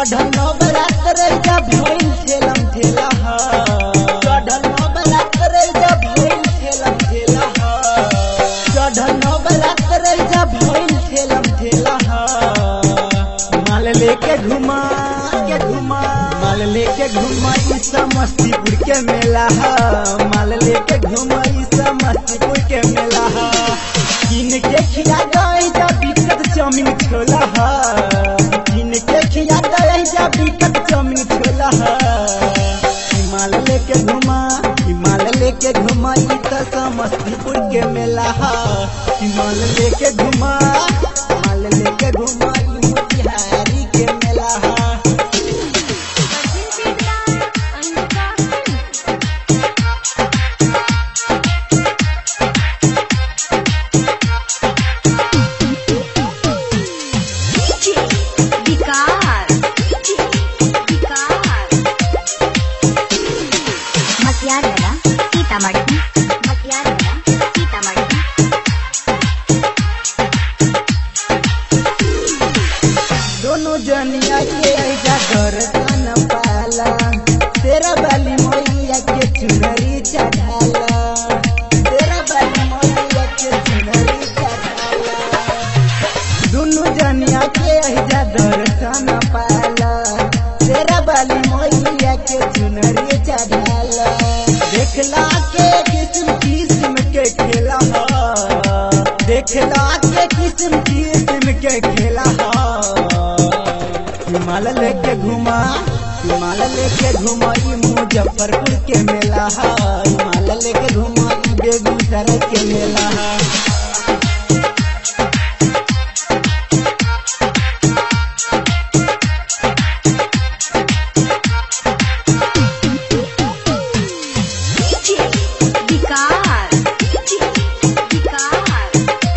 चढ़ल नवरात रैजा भइल ठेलम ठेला ह चढ़ल नवरात रैजा भइल ठेलम ठेला ह चढ़ल नवरात रैजा भइल ठेलम ठेला ह माल लेके घुमा के घुमा माल लेके घुमा ई समस्तीपुर के मेला ह माल लेके घुमा ई समस्तीपुर के मेला ह किन के खिया गई जा बिकट चाउमीन छोला ह किन के खिया गई जा बिकट चाउमीन छोला ह हिमाल लेके घुमा हिमाल लेके घुमा ई त समस्तीपुर के मेला ह हिमाल लेके घुमा हिमाल लेके घुमा ई मोतिहारी के मेला ह ಮತ್ಯಾರಲ್ಲ ಸೀತಾಮढ़ी ಮತ್ಯಾರಲ್ಲ ಸೀತಾಮढ़ी दोनों जनिया के ऐजा दर्शन पाला तेरा बाली मैया के चुनरी चढ़ाला तेरा बाली मैया के चुनरी चढ़ाला दोनों जनिया के ऐजा दर्शन पाला तेरा बाली मैया के चुनरी चढ़ाला देखला के किस्म किस्म के खेला ह देखला के किस्म किस्म के खेला ह हिमाल लेके घुमा हिमाल लेके घुमा ई मुजफ्फरपुर के मेला है हिमाल लेके घुमा ई बेगूसराय के मेला है विकार विकार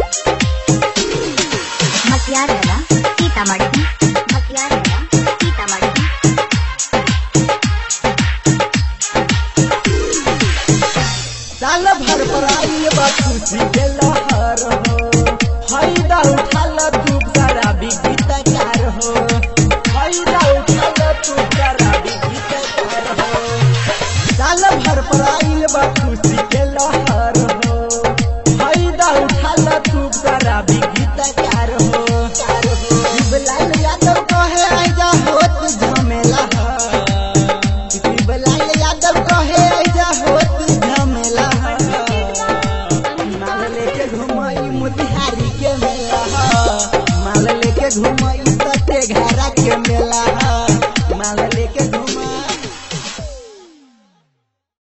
ಮತ್ಯಾರಲ್ಲ ಸೀತಾಮढ़ी ಮತ್ಯಾರಲ್ಲ ಸೀತಾಮढ़ी साल भर पर आई बा खुशी के लहर हो फायदा उठाल तू सारा गीत कार हो फायदा उठाल तू सारा गीत कार हो साल भर पर आई बा खुशी के लहर हो फायदा उठाल तू सारा गीत कार हो कार हो शिवलाल यादव कहे आजा होत झमेला है शिवलाल यादव कहे आजा होत झमेला है माल लेके घुमाई मोतिहारी के मेला है माल लेके घुमाई